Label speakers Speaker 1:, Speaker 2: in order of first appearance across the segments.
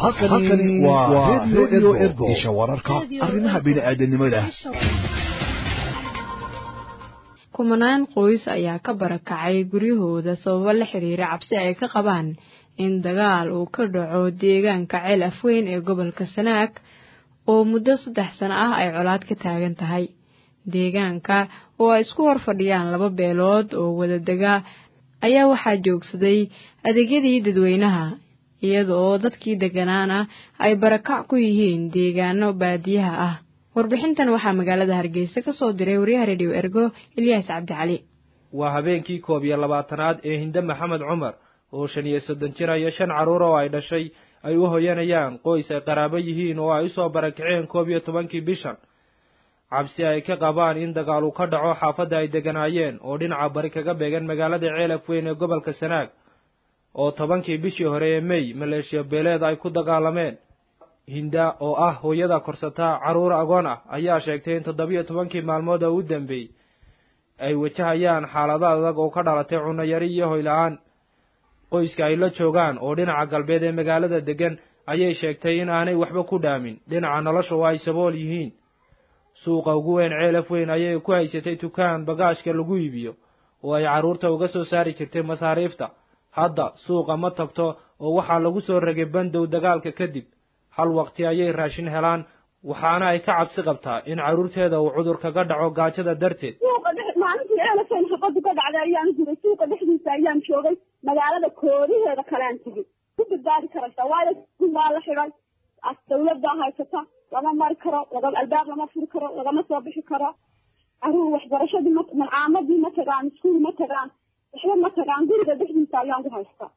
Speaker 1: halkani waa redio ergo isha wararka arrimaha bini'aadanimada
Speaker 2: kumanaan qoys ayaa ka barakacay guryahooda sababo la xiriira cabsi ay ka qabaan in dagaal uu ka dhaco deegaanka ceel afweyn ee gobolka sanaag oo muddo saddex sano ah ay colaad ka taagan tahay deegaanka oo ay isku hor fadhiyaan laba beelood oo wada dega ayaa waxaa joogsaday adeegyadii dadweynaha iyada oo dadkii degganaana ay barakac ku yihiin deegaano baadiyaha ah warbixintan waxaa magaalada hargeysa ka soo diray wariyaha rediyo ergo ilyaas cabdicali
Speaker 3: waa habeenkii koob iyo labaatanaad ee hinde maxamed cumar oo shan iyo soddon jir iyo shan carruur oo ay dhashay ay u hoyanayaan qoys ay qaraabo yihiin oo ay usoo barakaceen koob iyo tobankii bishan cabsi ay ka qabaan in dagaal uu ka dhaco xaafadda ay degganaayeen oo dhinaca bari kaga beegan magaalada ceelaf weyn ee gobolka sanaag oo tobankii bishii hore ee mey maleeshiya beeleed ay ku dagaalameen hinda oo ah hooyada korsata carruur agoon ah ayaa sheegtay in toddobiyo tobankii maalmood oo u dambeeyey ay wajahayaan xaalado adag oo ka dhalatay cunno yari iyo hoyla-aan qoyska ay la joogaan oo dhinaca galbeed ee magaalada deggan ayay sheegtay in aanay waxba ku dhaamin dhinaca nolosha oo ay sabool yihiin suuqa ugu weyn ceelaf weyn ayay ku haysatay dukaan bagaashka lagu iibiyo oo ay carruurta uga soo saari jirtay masaariifta hadda suuqa ma tagto oo waxaa lagu soo ragay bandow dagaalka kadib hal waqti ayay raashin helaan waxaana ay ka cabsi qabtaa in carruurteeda uu cudur kaga dhaco gaajada darteed
Speaker 4: maalintii ceelafeyn xabadu ka dhacday ayaan jiray suuqa dhexdiisa ayaan joogay magaalada koodaheeda kalean tegey ku badbaadi karaysa waayo waa la xidhay dawladdaa haysata lama mari karo laga albaab lama furi karo lagama soo bixi karo caruur waxbarashadii ma malcaamadii ma tagaan iskuul ma tagaan waxba ma tagaan guriga dhexdiisa ayaan ku haystaa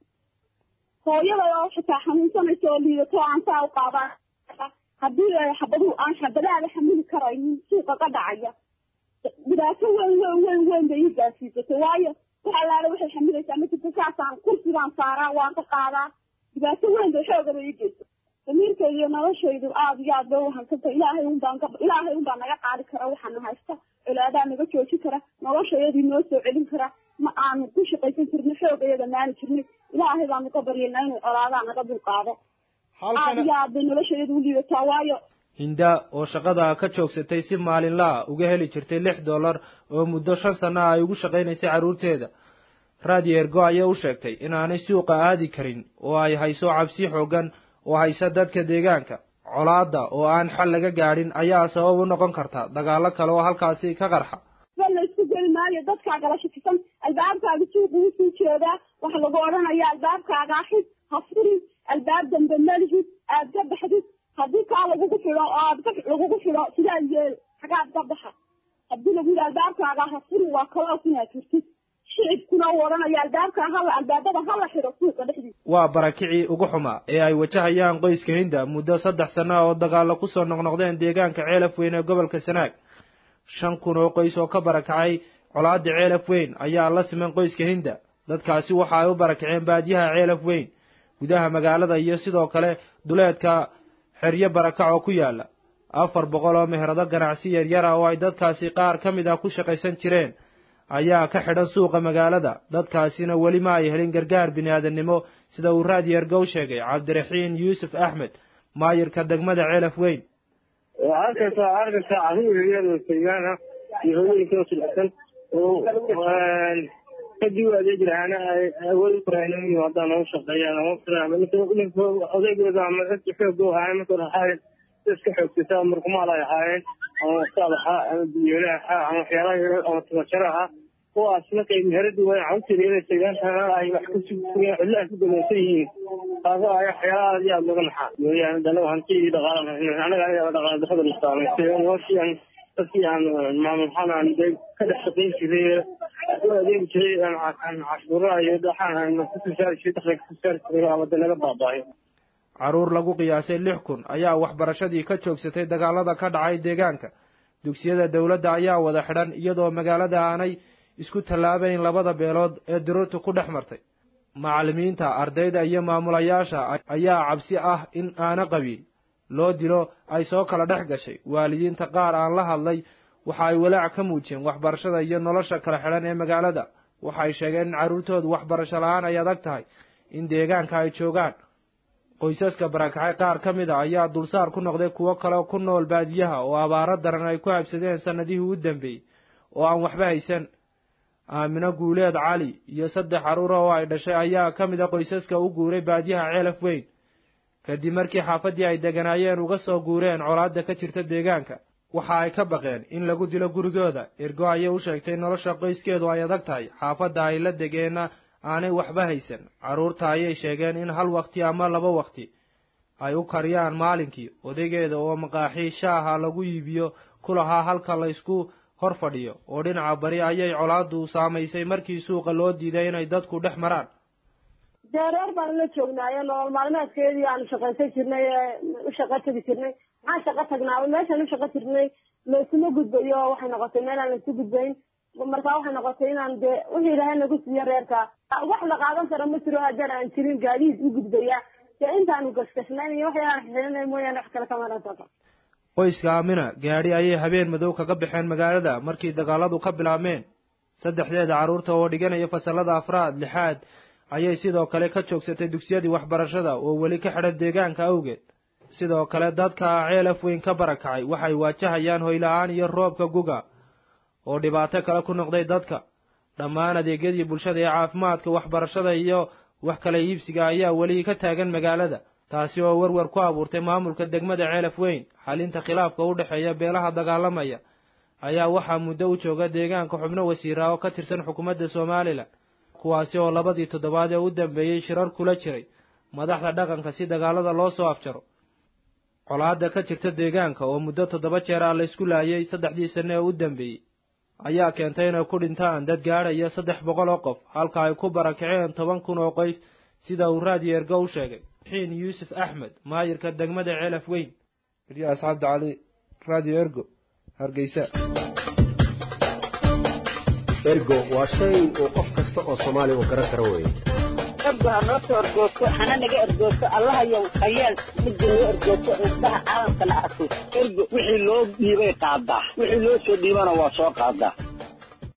Speaker 4: hooyada oo xitaa xanuunsanaysa oo liidato aan saa u qaadaan haddii xabaduhu aan xabadaada xamili karaynin suuqa ka dhacaya dhibaato weyn weyn weyn weyn bay ii gaarsiisatay waayo wax allaale waxay xamilaysaa ma jirto saasaan kursigaan saaraa waan ka qaadaa dhibaato weyn bay xoogaba ii geysa damiirkayda iyo noloshaydu aada iyo aad bay uhansanta ilaahay unbaan ka ilaahay unbaa naga qaadi kara waxaana haysta colaadaa naga joojin kara noloshayadii noo soo celin kara ma aanu ku shaqaysan jirnay xoogayada maali jirnay ilaahay baanu ka baryayna inuu colaadaa naga dulqaado aada iyo aad bay noloshayadu u liibataa waayo
Speaker 3: hinda oo shaqada ka joogsatay si maalinlaa uga heli jirtay lix dollar oo muddo shan sanno ay ugu shaqaynaysay carruurteeda raadiyo ergo ayay u sheegtay inaanay suuqa aadi karin oo ay hayso cabsi xooggan oo haysa dadka deegaanka colaadda oo aan xal laga gaadhin ayaa sabab u noqon karta dagaallo kale oo halkaasi ka qarxa
Speaker 4: ba la isku geli maayo dadkaa gala shakisan albaabkaaga suuqa usii jeedaa waxa lagu odhanayaa albaabkaaga xid ha furin albaab dambe malihid aad ka baxdid haddii kaa lagugu xidho oo aad lagugu xidho sidaa yeel xagaad ka baxa haddii lagu yidhi albaabkaaga ha furin waa kaloos inaad jirtid shicibkuna uu odhanaya albaabkaa hala albaabada hala xidho suuqa dhexdiisa
Speaker 3: waa barakicii ugu xumaa ee ay wajahayaan qoyska hinda muddo saddex sanno oo dagaallo kusoo noqnoqdeen deegaanka ceelaf weyn ee gobolka sanaag shan kun oo qoys oo ka barakacay colaadda ceelaf weyn ayaa la siman qoyska hinda dadkaasi waxa ay u barakaceen baadiyaha ceelaf weyn gudaha magaalada iyo sidoo kale duleedka xeryo barakac oo ku yaala afar boqol oo meherado ganacsi yaryar ah oo ay dadkaasi qaar ka mid ah ku shaqaysan jireen ayaa ka xidhan suuqa magaalada dadkaasina weli ma ay helin gargaar bini-aadannimo sida uu raadiyo ergow sheegay cabdiraxiin yuusuf axmed maayirka degmada ceelaf weyn
Speaker 5: arkaysaa arkaysaa carruur yaryar oo deegaan ah iyo hooyooyinka oo jilicsan oo kadib u adeegi lahaana ay awood u koraan in yimaadaan oo u shaqeeyaan ama odaygooda ama cidda xoogga u ahaayeen marka hore iska xoogsataa murqumaal ay ahaayeen ama ustaad ahaa ama biyoole ahaa ama waxyaalaha yar ama tabajaro ahaa kuwaas markay meheradii waa carruurteeda inay deegaanka ay wax ku sugayaan cidlaha ku damaysan yihiin taasoo ay waxyaalaha aad iyo aad looga naxaa mooyaane dana hanti iyo dhaqaala anaga ayaa dhaqaala darrada la saamaysay noloshii aan dadkii aan maamul ahaan aan de ka dhex shaqayn jiray u adeegi jiray cashuuraha iyo dhaxaan aan kusoo saari jiray dakhliga kusoo saari jiray ama de naga baabaayo
Speaker 3: carruur lagu qiyaasay lix kun ayaa waxbarashadii ka joogsatay dagaalada ka dhacay deegaanka dugsiyada dowladda ayaa wada xidhan iyadoo magaalada aanay isku tallaabayn labada beelood ee diruurtu ku dhex martay macallimiinta ardayda iyo maamulayaasha ayaa cabsi ah in aana qabiil loo dilo ay soo kala dhex gashay waalidiinta qaar aan la hadlay waxa ay walaac ka muujiyeen waxbarashada iyo nolosha kala xidhan ee magaalada waxay sheegeen in carruurtoodu waxbarasho la-aan ay adag tahay in deegaanka ay joogaan qoysaska barakacay qaar ka mid a ayaa dulsaar ku noqday kuwo kale ku nool baadiyaha oo abaaro daran ay ku habsadeen sannadihii u dambeeyey oo aan waxba haysan aamino guuleed cali iyo saddex carruura oo ay dhashay ayaa ka mid a qoysaska u guuray baadiyaha ceelaf weyn kadib markii xaafaddii ay deganaayeen uga soo guureen colaadda ka jirta deegaanka waxa ay ka baqeen in lagu dilo gurigooda ergo ayay u sheegtay nolosha qoyskeedu ay adag tahay xaafadda ay la degeenna aanay waxba haysan carruurta ayay sheegeen in hal wakti ama laba wakti ay u kariyaan maalinkii odaygeeda oo maqaaxii shaaha lagu iibiyo ku lahaa halka laysku hor fadhiyo oo dhinaca bari ayay colaaddu saamaysay markii suuqa loo diiday inay dadku dhex maraan
Speaker 4: dee reer baan la joognaaye nolol maalmeedkeedii aanu shaqaysan jirnay ee u shaqo tegi jirnay maxaan shaqo tagnaa meeshaan u shaqo jirnay laysuma gudbayo waxay noqotay meel aan laysu gudbayn markaa waxay noqotay inaan dee wixii ilaahay nagu siiyo reerka wax la qaadan karo ma jiro haddaan aan jirin gaadiid u gudbaya dee intaanu gashgashnayn iyo wax aan xixinay mooyaane wax kale kama dhantaqa
Speaker 3: qoyska aamina gaadhi ayay habeen madow kaga baxeen magaalada markii dagaaladu ka bilaabmeen saddexdeeda carruurta oo dhiganaya fasallada afraad lixaad ayay sidoo kale ka joogsatay dugsiyadii waxbarashada oo weli ka xidhan deegaanka awgeed sidoo kale dadka ceelaf weyn ka barakacay waxay waajahayaan hoyla-aan iyo roobka guga oo dhibaato kale ku noqday dadka dhammaan adeegyadii bulshada ee caafimaadka waxbarashada iyo wax kala iibsiga ayaa weli ka taagan magaalada taasi oo werwer ku abuurtay maamulka degmada ceelaf weyn xalinta khilaafka u dhexeeya beelaha dagaalamaya ayaa waxaa muddo u jooga deegaanka xubno wasiira oo ka tirsan xukuumadda somalilan kuwaasi oo labadii toddobaad ee u dambeeyey shirar kula jiray madaxda dhaqanka si dagaalada loo soo afjaro colaadda ka jirta deegaanka oo muddo toddoba jeer ah laysku laayay saddexdii sanne ee u dambeeyey ayaa keentay inay ku dhintaan dad gaadhaya saddex boqol oo qof halka ay ku barakaceen toban kun oo qoys sida uu raadiyo ergo u sheegay xiin yuusuf axmed maayirka degmada ceelaf weyn iryaas cabdi cali raadiyo ergo hargeysa
Speaker 6: ergo waa shay uu qof kasta oo soomaaliya uu garan karo weeye
Speaker 7: ergo ha noo soo ergoogto hana naga ergoogto allahayow hayeel midda noo ergoogto indhaha caalamkana arko ergo wixii loo dhiibay qaadaa wixii loo soo dhiibana waa soo qaadaa